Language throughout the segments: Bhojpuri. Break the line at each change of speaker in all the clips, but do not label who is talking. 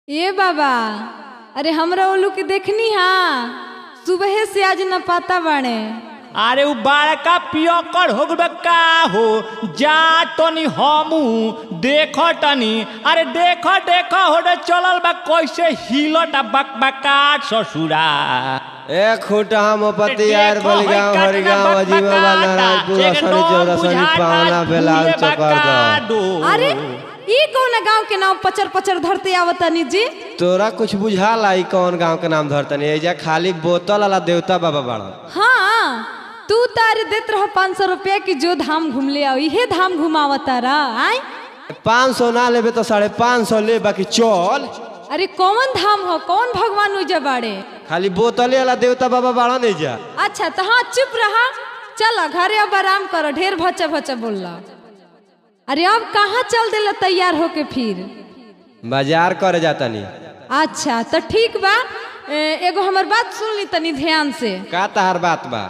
ए बाबा अरे हमरा ओलू के देखनी हा सुबह से आज न पाता बाणे
अरे उ बड़का पियकर हो गए का हो जा तनी हमू देख तनी अरे देख देख हो रे चलल बा कैसे हिलट बकबकाट ससुरा
ए खूटा मोपति यार
देखो,
बलगांव
होई
हरिगांव
काटना
अजीमा वाला
बकबकाटा,
राजपुर
एक
असनी
नौ
चौरा सनी
बुझाता
पावना बेलाल
भूले
चकर
बकाडो।
अरे ई कौन गांव के नाम पचर पचर धरते आवतनी जी
तोरा कुछ बुझाला ई कौन गांव के नाम धरतनी एजा खाली बोतल वाला देवता बाबा बाड़ा
हाँ तू तारे देत रह पाँच सौ रुपया की जो धाम घूम ले आओ इहे धाम घुमावता रह आय
पाँच सौ ना लेबे तो साढ़े पाँच सौ ले बाकी चल
अरे कौन धाम हो कौन भगवान उजा बाड़े
खाली बोतले वाला देवता बाबा बाड़ा नहीं जा
अच्छा तो हाँ चुप रहा चल घरे अब आराम करो ढेर भचा भचा बोल अरे अब कहाँ चल दिला तैयार होके फिर
बाजार करे जाता नहीं
अच्छा तो ठीक बा ए, एगो हमर बात सुन ली तनी ध्यान से
का तहार बात बा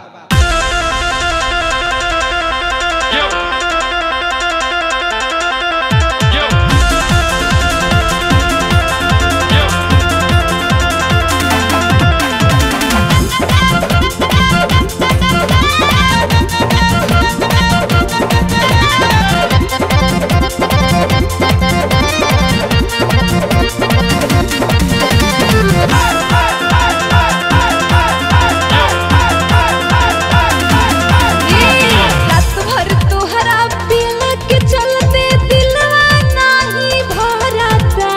रात भर तोहरा पीला के चलते दिलवा नाही भरता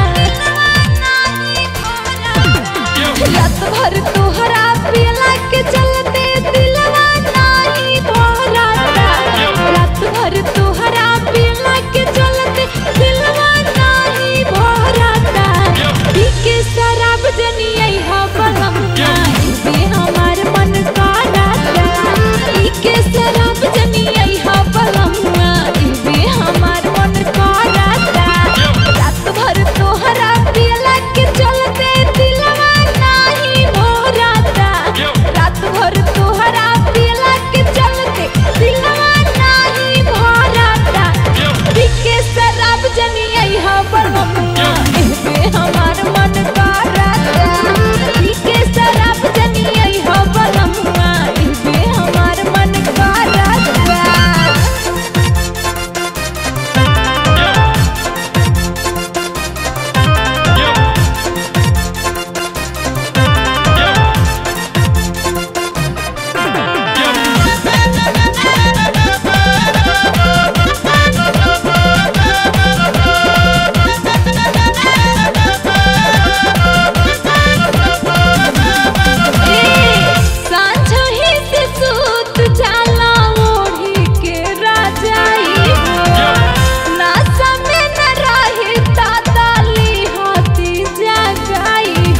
रात भर तोहरा पीला के चलते दिलवा नाही भरता रात भर तोहरा पीला के चलते दिलवा नाही भरता पी के शराब जनियै हा बनम बे हमार मन कराता पी के शराब जनियै हा बनम बे हमार मन कराता रात भर तोहरा पीला के चलते दिलवा नाही भरता रात भर तोहरा पीला के चलते दिलवा नाही भरता पी के शराब जनियै हा बनम बे हमार मन कराता पी के शराब जनियै हा बनम बे हमार मन कराता सांझही से सूत जाला ओढ़ी के राजाई नासा में न रहे ताताली हाथी जगाई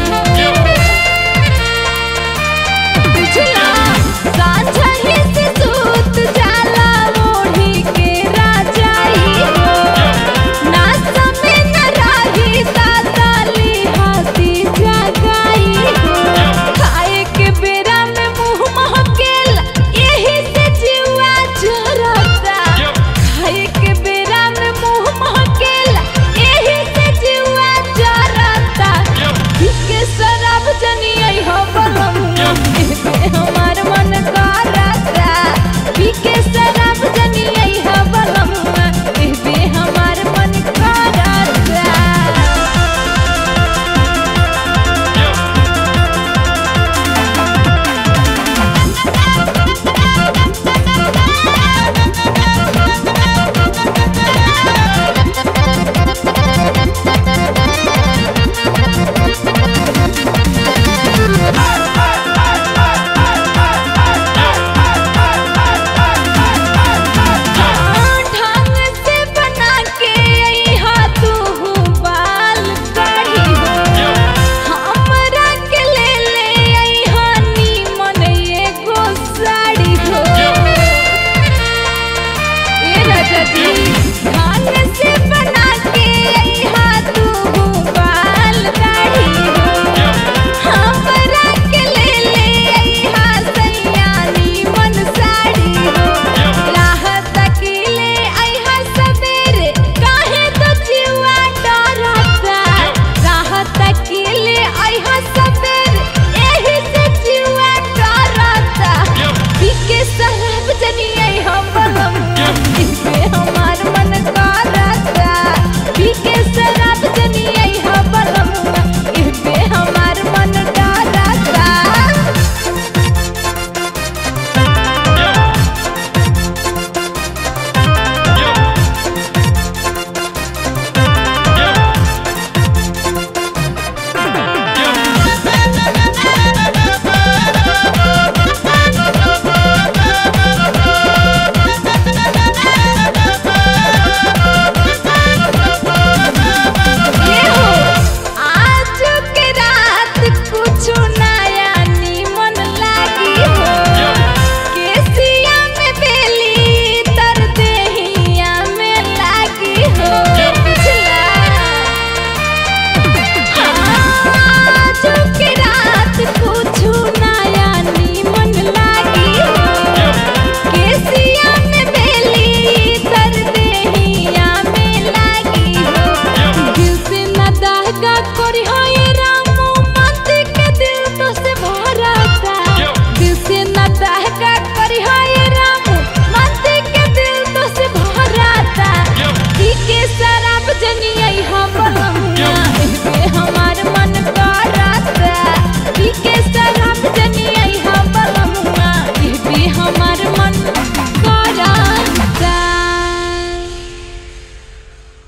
पिछला सांझही से सूत जाला ओढ़ी के राजाई नासा में न रहे ताताली हाथी जगाई खाए के बेरा में मुंह महकेल यही से जीवा जरता खाए के बेरा में मुंह महकेल यही से जीवा जरता इसके शराब जनियै हो बलम एबे हमार मन करता पीके शराब जनियै हो बलम एबे हमार मन करता ढंग से बना के अइहा तू बाल कढ़ी हो हमरा के ले ले अइहा नीमन एगो साड़ी हो ए राजा जी